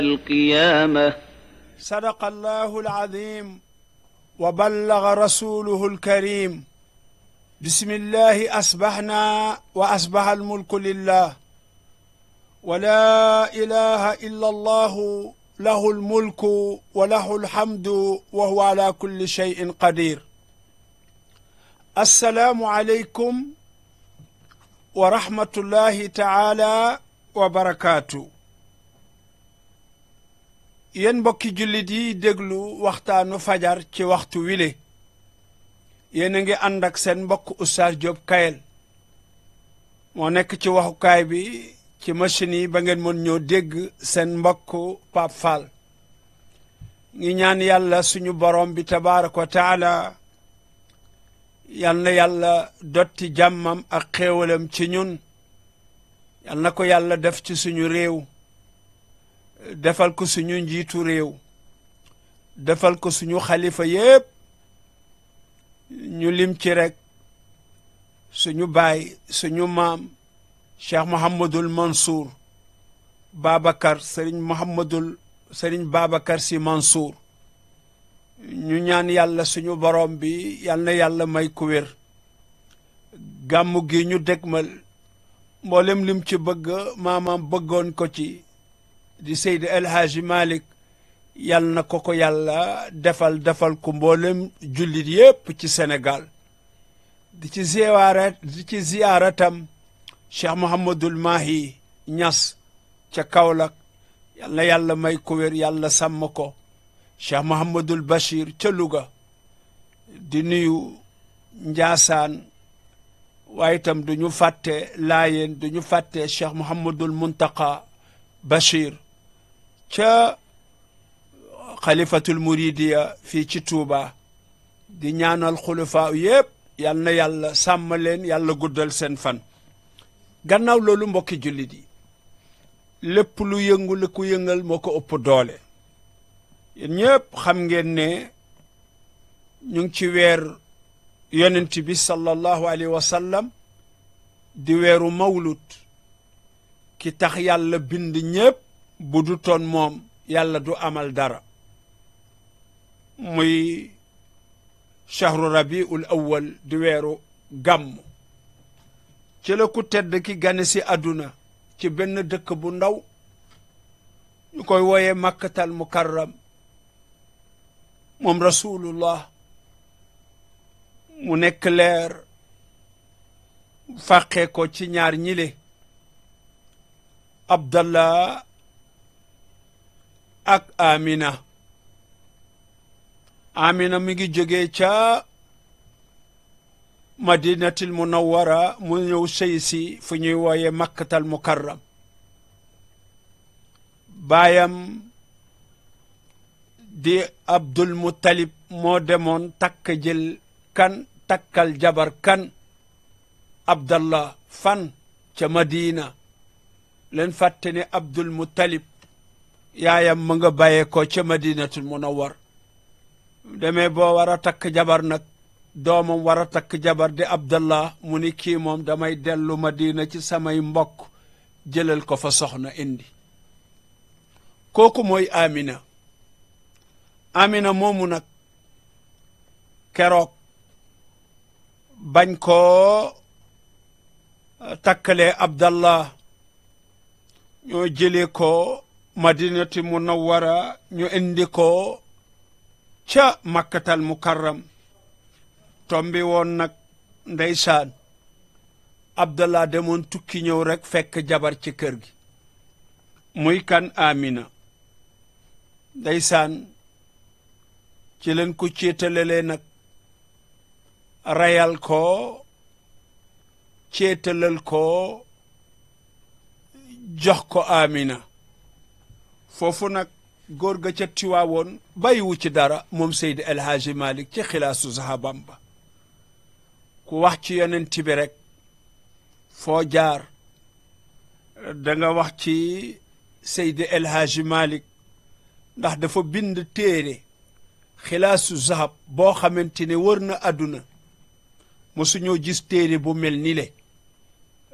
القيامة صدق الله العظيم وبلغ رسوله الكريم بسم الله أصبحنا وأصبح الملك لله ولا إله إلا الله له الملك وله الحمد وهو على كل شيء قدير السلام عليكم ورحمة الله تعالى وبركاته yéen mbokki jullit yi déglu waxtaanu fajar ci waxtu wile yéen a ngi ànd ak seen mbokk Oustaz Diop Kayel moo nekk ci waxukaay bi ci machine yi ba ngeen mën ñoo dégg seen mbokk Pape Fall ngi ñaan yàlla suñu borom bi tabaaraka wa taala yal na yàlla dotti jàmmam ak xéewalam ci ñun yal na ko yàlla def ci suñu réew defal ko suñu njiitu réew defal ko suñu xalifa yépp ñu lim ci rek suñu baay suñu maam cheikh mohamadul mansour babacar sëriñ mohamadul sëriñ babacar si mansour ñu ñaan yàlla suñu borom bi yal na yàlla may ku wér gàmmu gi ñu dégmal mboolem lim ci bëgg maamaam bëggoon ko ci di Seydi El Hadji Malick yal na ko ko yàlla defal defal ko mboolem jullit yépp ci Sénégal di ci ziyaara di ci ziyaaratam Cheikh Mouhamadul Mahi Ñas ca Kaolack yal na yàlla may ko wér yàlla sàmm ko Cheikh Mouhamadul Bachir ca Louga di nuyu Njaasaan waaye itam du ñu fàtte Laayeen du ñu fàtte Cheikh Mouhamadul Muntaqa Bachir ca xalifatul muridiya fii ci Tuuba di ñaanal xulafaa yépp yal na yàlla sàmm leen yàlla guddal seen fan gannaaw loolu mbokki jullit yi lépp lu yëngu li ku yëngal moo ko ëpp doole yéen ñëpp xam ngeen ne ñu ngi ci weer yonent bi sallallahu alayhi wa sallam di weeru mawlut ki tax yàlla bind ñépp bu du toon moom yàlla du amal dara muy chahru rabiul awwal di weeru gàmm ci la ku tedd ki gane si àdduna ci benn dëkk bu ndaw ñu koy wooyee makkatal mukarram moom rasulullah mu nekk leer fàqee ko ci ñaar ñile abdallah ak amina amina mi ngi jógee ca madinatil munawwara mu ñëw sëy si fu ñuy wooye makkatal mukarram baayam di abdul muttalib moo demoon takk jël kan takkal jabar kan abdallah fan ca madina leen fàtte ne abdul muttalib yaayam mu nga bàyyee ko ca madinatul munawwar demee boo war a takk jabar nag doomam war a takk jabar di abdallah mu ni kii moom damay dellu madina ci samay mbokk jëlal ko fa soxna indi kooku mooy amina amina moomu nag keroog bañ koo takkalee abdallah ñoo jëlee ko madinati munawwara ñu indi ko ca makkatal mukarram tombi woon nag ndeysaan abdallah demoon tukki ñëw rek fekk jabar ci kër gi muy kan amina ndeysaan ci leen ko céetalalee nag rayal ko céetalal ko jox ko amina foofu nag góor ga ca tiwaawoon bàyyiwu ci dara moom Seydi El Hadji Malick ci xilaasu sahabam ba ku wax ci yonent bi rek foo jaar da nga wax ci Seydi El Hadji Malick ndax dafa bind téere xilaasu zahab boo xamante ne wër na àdduna mosuñoo gis téere bu mel ni le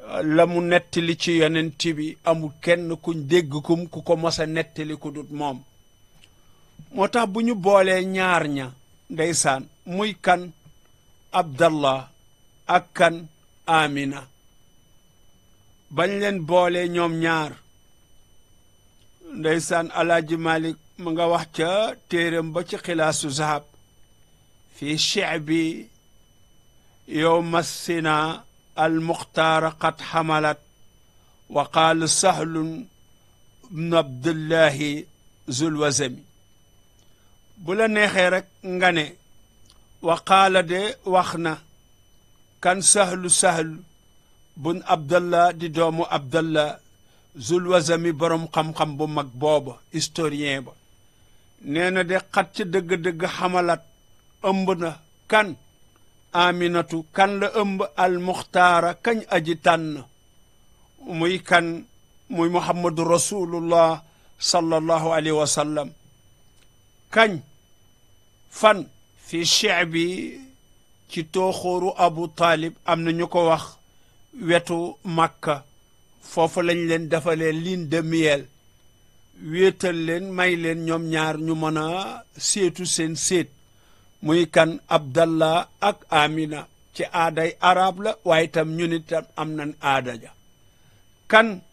la mu nettali ci yonent bi amul kenn kuñ dégg kum ku ko mos a nettali ku dut moom moo tax bu ñu boolee ñaar ña ndeysaan muy kan abdallah ak kan amina bañ leen boolee ñoom ñaar ndeysaan alaaji malik mu nga wax ca téeram ba ci xilaasu zahab fi chebi yowma sina almuxtaara qad xamalat wa qaal sahlun bnu abdullahi zulwazami bu la neexee rek nga ne wa qaala de wax na kan sahlu sahlu bun abdallah di doomu abdallah zulwazami boroom xam-xam bu mag booba historien ba nee na de xat ca dëgg-dëgg xamalat ëmb na kan aminatu kan la ëmb almuxtaara kañ aji tànn muy kan muy muhammadu rasulullah sallallahu alayhi wa sallam kañ fan fi chebi ci tooxóoru abu taalib am na ñu ko wax wetu màkka foofu lañ leen defalee ligne de miel wéetal leen may leen ñoom ñaar ñu mën a seetu seen séet muy kan abdallah ak amina ci aaday arab la waaye itam ñun itam am nañ aada ja kan